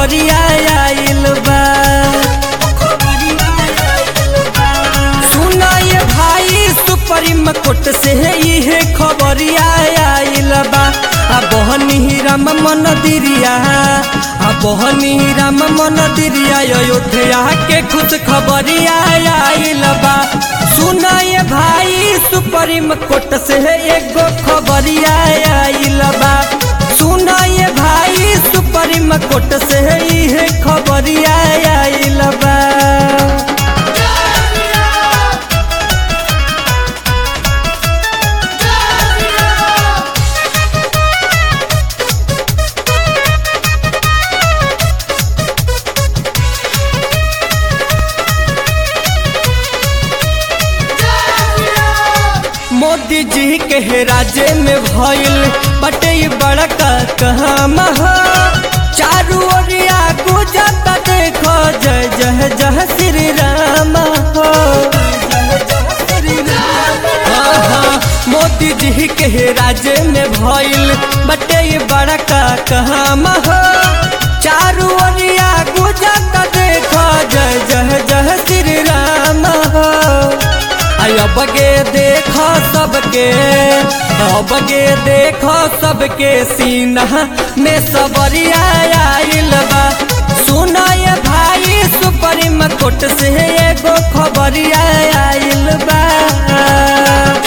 खबरिया आइल बा सुना ये भाई सुप्रीम कोर्ट से इहे खबरिया आइल बा आ बहनी राम मंदिरिया आ बहनी राम मंदिरिया अयोध्या के खुश खबरिया आइल बा सुना ये भाई सुप्रीम कोर्ट से एगो खबरिया आइल बा सुना ये भाई सुप्रीम कोर्ट से इहे खबरिया आइल बा मोदी जी के राज्य में भइल बटे ई बड़का कहम ह चारू ओरिया गुजत देखो जय जय जय श्री राम हो आहा, मोदी जी के राज्य में भइल बटे ई बड़का कहम ह चारू ओरिया गुजत देखो जय जय जय श्री राम हो अब गे देखो सबके अब गे देखो सबके सीना में सबरिया आइल बा सुना ये भाई सुप्रीम कोर्ट से एगो खबरिया आइल बा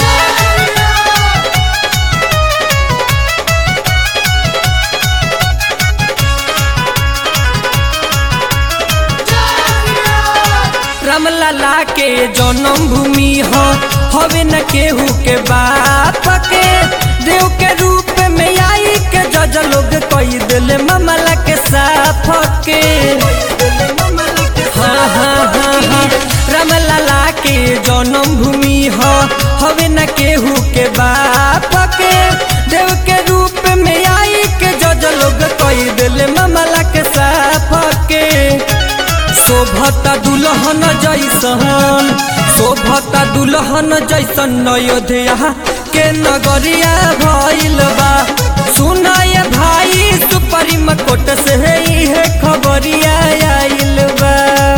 रामलला के जन्म भूमि हो हवे न केहू के बाप के देव के रूप में आई के जज लोग कई दिल मामला के साफ के हाँ हाँ हाँ हाँ रामलला के जन्म भूमि हो हवे न केहू के बाप के देव के रूप में आई के जज लोग कई दिल मामला के साफ के शोभता दुल्हन जैसन शोभता दुल्हन जैसन अयोध्या के नगरिया भइल बा सुनाय भाई सुप्रीम कोर्ट से इहे खबरिया आइल बा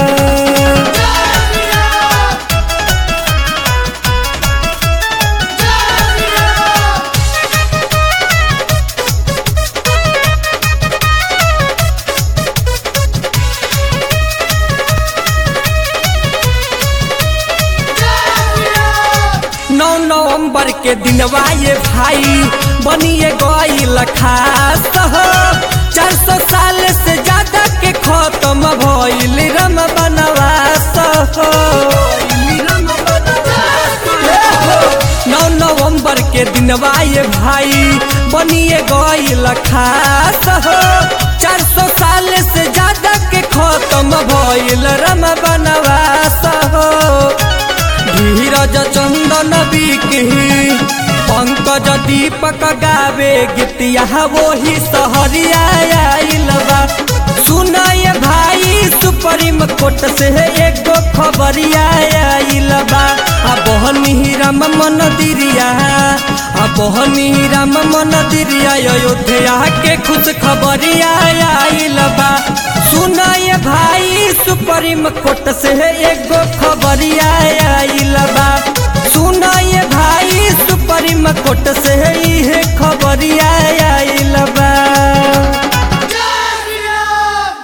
नौ नवंबर के दिनवा ये भाई बनिए गईल खास हो चार सौ साल से ज्यादा के खत्म भइल रम बनवास हो नौ नवंबर के दिनवा ये भाई बनिए गईल खास हो चार सौ साल से ज्यादा के खत्म भइल रम बनवास हो धीरज चंदन बिकी पंकज दीपक गावे गीतिया वही सहरिया आइल बा सुनाय भाई सुप्रीम कोर्ट से एगो खबरिया आइल बा आ बहनी राम मंदिरिया आ बहनी राम मंदिरिया अयोध्या के खुश खबरिया आइल बा सुनाय भाई सुप्रीम कोर्ट से एगो खबरिया आइल बा सुनाय भाई सुप्रीम कोर्ट से इहे खबरिया